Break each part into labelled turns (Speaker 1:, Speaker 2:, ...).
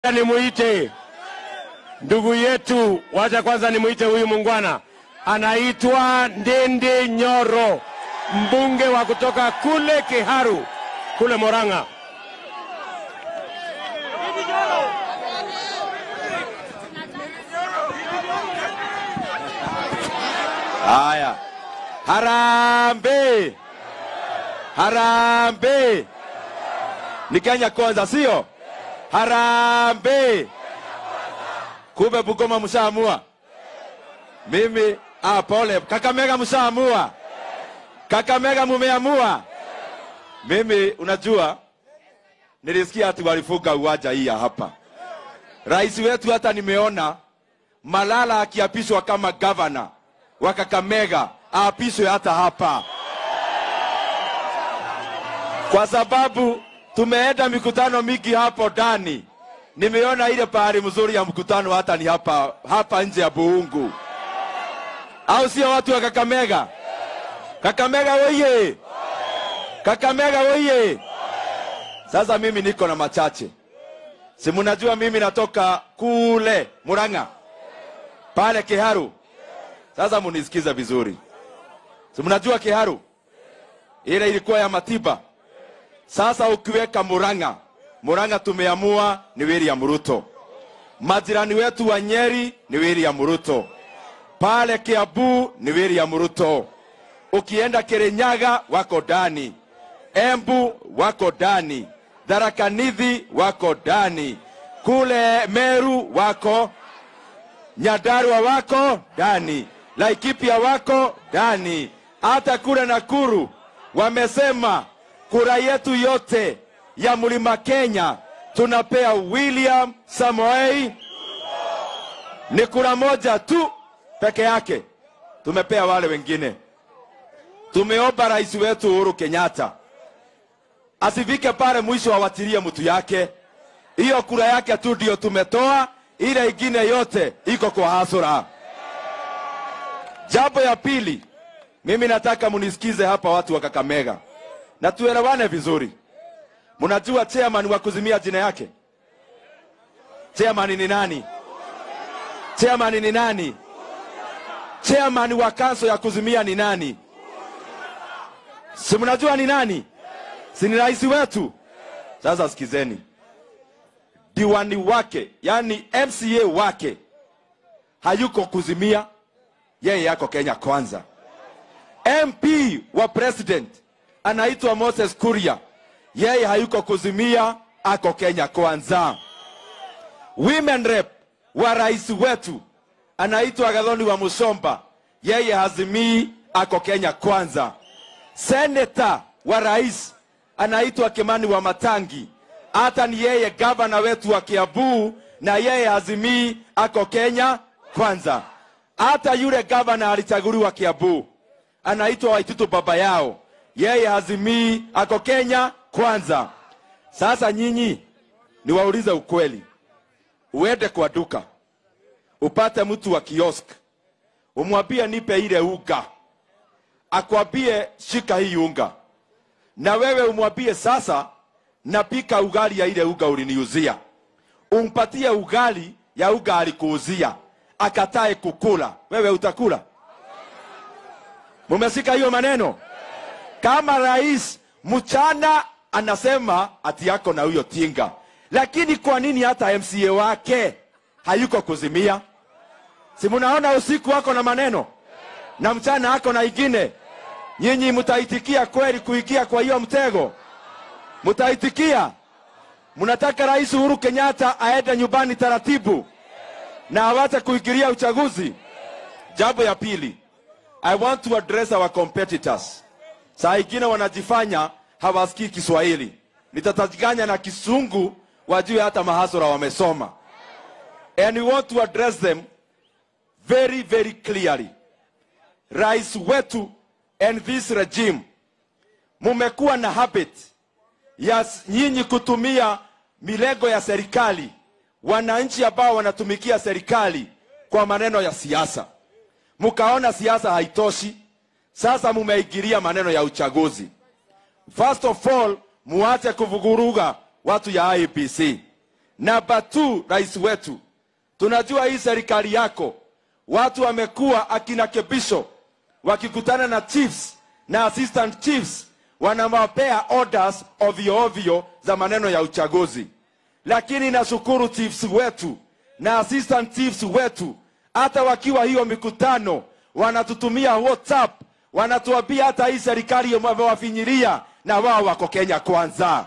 Speaker 1: Nimuite ndugu yetu, wacha kwanza nimuite huyu mungwana, anaitwa Ndindi Nyoro, mbunge wa kutoka kule Kiharu kule Moranga.
Speaker 2: Haya, harambe, harambe ni Kenya kwanza, sio harambe. Kumbe Bungoma mshaamua. Mimi ah, pole. Kakamega mshaamua. Kakamega mumeamua. Mimi unajua, nilisikia ati walifunga uwanja hii ya hapa. Rais wetu hata nimeona Malala akiapishwa kama gavana wa Kakamega aapishwe hata hapa, kwa sababu tumeenda mikutano mingi hapo ndani. Nimeona ile pahali mzuri ya mkutano hata ni hapa hapa nje ya Buungu, au sio? Watu wa Kakamega, Kakamega woye, Kakamega woye. Sasa mimi niko na machache, si mnajua mimi natoka kule Murang'a pale Kiharu. Sasa munisikize vizuri, si mnajua Kiharu ile ilikuwa ya Matiba. Sasa ukiweka Murang'a, Murang'a tumeamua ni William Ruto. Majirani wetu wa Nyeri ni William Ruto, pale Kiambu ni William Ruto, ukienda Kirinyaga wako ndani, Embu wako ndani, Tharaka Nithi wako ndani, kule Meru wako Nyandarua wako ndani, Laikipia wako ndani, hata kule Nakuru wamesema kura yetu yote ya mlima Kenya tunapea William Samoei. Ni kura moja tu peke yake tumepea wale wengine. Tumeomba rais wetu Uhuru Kenyatta asifike pale mwisho awatilie mtu yake, hiyo kura yake tu ndio tumetoa, ile ingine yote iko kwa hasura. Jambo ya pili, mimi nataka munisikize hapa, watu wa Kakamega, na tuelewane vizuri. Mnajua chairman wa kuzimia jina yake? Chairman ni nani? Chairman ni nani? Chairman wa kanso ya kuzimia ni nani? Si mnajua ni nani? Si ni rais wetu? Sasa sikizeni, diwani wake, yani MCA wake hayuko kuzimia, yeye yako Kenya kwanza. MP wa president anaitwa Moses Kuria, yeye hayuko kuzimia, ako Kenya kwanza. Women rep wa rais wetu anaitwa Gathoni wa Musomba, yeye hazimii, ako Kenya kwanza. Seneta wa rais anaitwa Kimani wa Matangi, hata ni yeye gavana wetu wa Kiambu, na yeye hazimii, ako Kenya kwanza. Hata yule gavana alichaguliwa Kiambu anaitwa Waititu baba yao, yeye hazimii, ako Kenya kwanza. Sasa nyinyi niwaulize ukweli, uende kwa duka upate mtu wa kiosk, umwambie nipe ile unga, akwambie shika hii unga, na wewe umwambie sasa napika ugali ya ile unga uliniuzia, umpatie ugali ya unga alikuuzia, akatae kukula, wewe utakula? Mumesika hiyo maneno? Kama rais mchana anasema ati yako na huyo tinga, lakini kwa nini hata MCA wake hayuko kuzimia? Si munaona usiku wako na maneno na mchana ako na ingine. Nyinyi mtaitikia kweli kuingia kwa hiyo mtego? Mtaitikia? Mnataka Rais Uhuru Kenyatta aende nyumbani taratibu na awache kuingilia uchaguzi? Jambo ya pili, I want to address our competitors. Saa ingine wanajifanya hawasikii Kiswahili, nitatajiganya na Kisungu wajue hata mahasura wamesoma, and we want to address them very very clearly. Rais wetu and this regime, mumekuwa na habit ya nyinyi kutumia milengo ya serikali, wananchi ambao wanatumikia serikali kwa maneno ya siasa. Mkaona siasa haitoshi, sasa mumeingilia maneno ya uchaguzi. First of all, muache kuvuguruga watu ya IEBC. Namba two, rais wetu, tunajua hii serikali yako watu wamekuwa akina Kebisho wakikutana na chiefs na assistant chiefs wanawapea orders ovyo ovyo za maneno ya uchaguzi, lakini nashukuru chiefs wetu na assistant chiefs wetu, hata wakiwa hiyo mikutano wanatutumia WhatsApp, wanatuambia hata hii serikali wamewafinyiria na wao wako Kenya kwanza.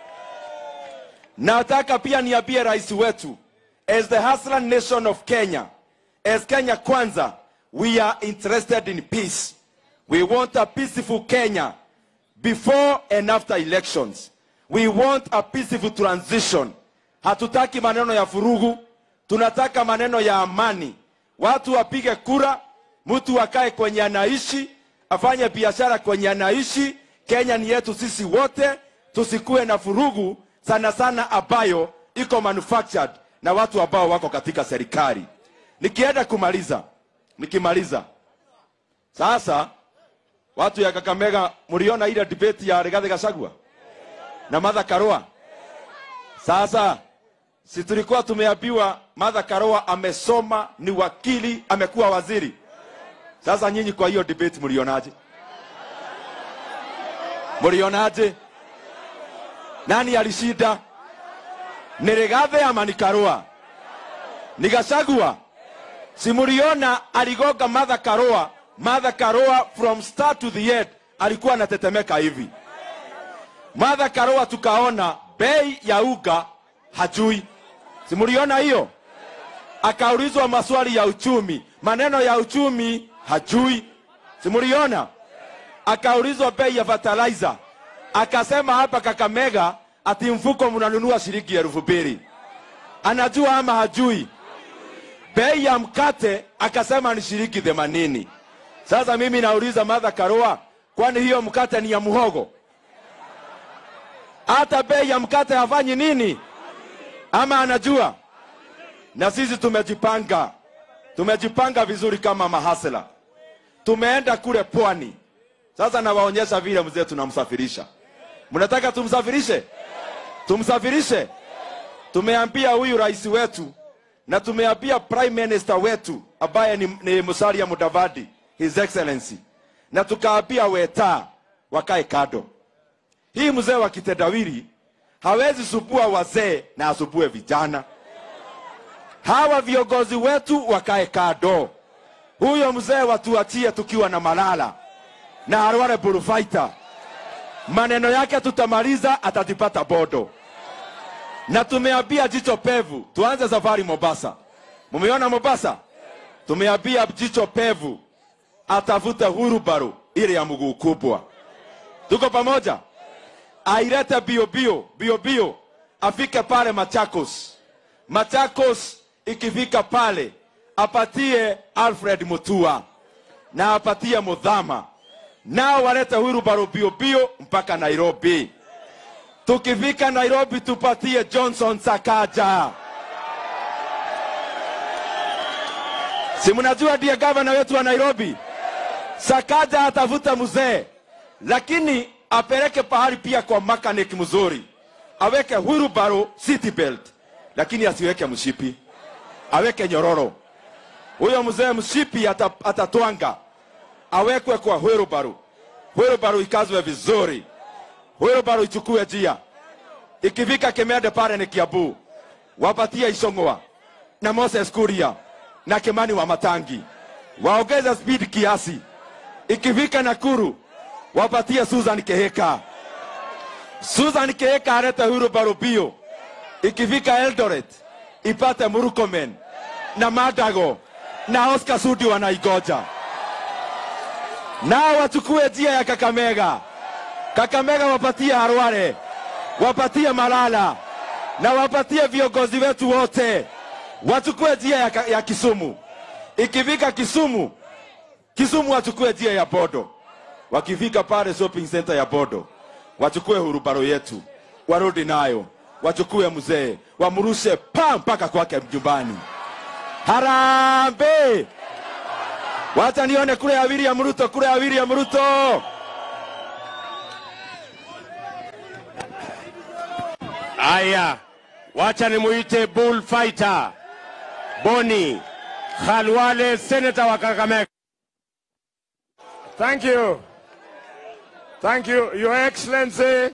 Speaker 2: Nataka pia niambie rais wetu, as the hustler nation of Kenya, as Kenya kwanza, we are interested in peace. We want a peaceful Kenya before and after elections. We want a peaceful transition. Hatutaki maneno ya furugu, tunataka maneno ya amani. Watu wapige kura, mtu akae kwenye anaishi, afanye biashara kwenye anaishi. Kenya ni yetu sisi wote, tusikuwe na furugu sana sana ambayo iko manufactured na watu ambao wako katika serikali. Nikienda kumaliza, nikimaliza sasa, watu ya Kakamega, mliona ile debate ya Rigathi Gachagua na Martha Karua. Sasa si tulikuwa tumeambiwa Martha Karua amesoma, ni wakili, amekuwa waziri. Sasa nyinyi kwa hiyo debate mlionaje? Mlionaje? Nani alishinda? Ni Rigathi ama ni Karua? Ni Gachagua? Si mliona aligoga Martha Karua? Martha Karua from start to the end alikuwa anatetemeka hivi. Martha Karua tukaona bei ya uga hajui. Si mliona hiyo? Akaulizwa maswali ya uchumi, maneno ya uchumi hajui. Si mliona? Akaulizwa bei ya fertilizer, akasema hapa Kakamega ati mfuko mnanunua shilingi elfu mbili. Anajua ama hajui? Bei ya mkate akasema ni shilingi themanini. Sasa mimi nauliza Martha Karua, kwani hiyo mkate ni ya muhogo? Hata bei ya mkate hafanyi nini? Ama anajua? Na sisi tumejipanga, tumejipanga vizuri kama mahasela. Tumeenda kule pwani. Sasa nawaonyesha vile mzee tunamsafirisha. Mnataka tumsafirishe? Tumsafirishe? Tumeambia huyu rais wetu na tumeambia prime minister wetu ambaye ni, ni Musalia Mudavadi, his excellency, na tukaambia Weta wakae kado. Hii mzee wa kitendawili hawezi subua wazee na asubue vijana. Hawa viongozi wetu wakae kado. Huyo mzee watuachie tukiwa na malala na Harware Bullfighter. Maneno yake tutamaliza, atatipata bodo. Na tumeambia jicho pevu tuanze safari Mombasa. Mumeona Mombasa? Tumeambia jicho pevu atafute hurubaru ile ya mguu kubwa. Tuko pamoja? Ailete bio bio bio bio, afike pale Machakos. Machakos ikifika pale apatie Alfred Mutua na apatie Mudhama, nao walete hurubaru bio bio mpaka Nairobi. Tukifika Nairobi tupatie Johnson Sakaja. Si mnajua ndiye gavana wetu wa Nairobi? Sakaja atavuta mzee, lakini apeleke pahali pia kwa mechanic mzuri, aweke wheelbarrow city belt, lakini asiweke mshipi, aweke nyororo. Huyo mzee mshipi ata, atatwanga, awekwe kwa wheelbarrow, wheelbarrow ikazwe vizuri, wheelbarrow ichukue njia. Ikifika Kemede pale ni Kiambu, wapatie Isong'wa na Moses Kuria na Kimani wa Matangi, waongeze speed kiasi. Ikifika Nakuru wapatie Susan Keheka. Susan Keheka alete wheelbarrow bio. Ikifika Eldoret ipate Murkomen na Madago na Oscar Sudi wanaigoja, nao wachukue njia ya Kakamega. Kakamega wapatie Harware, wapatie Malala na wapatie viongozi wetu wote, wachukue njia ya, Ka- ya Kisumu. Ikifika Kisumu, Kisumu wachukue njia ya Bodo. Wakifika pale shopping center ya Bodo, wachukue hurubaro yetu, warudi nayo, wachukue mzee, wamrushe pa mpaka kwake nyumbani. Harambe! Wacha nione kule ya William Ruto, kule ya William Ruto.
Speaker 1: Haya, wacha nimuite bullfighter Boni Khalwale, senator wa Kakamega.
Speaker 3: Thank you. Thank you, Your Excellency.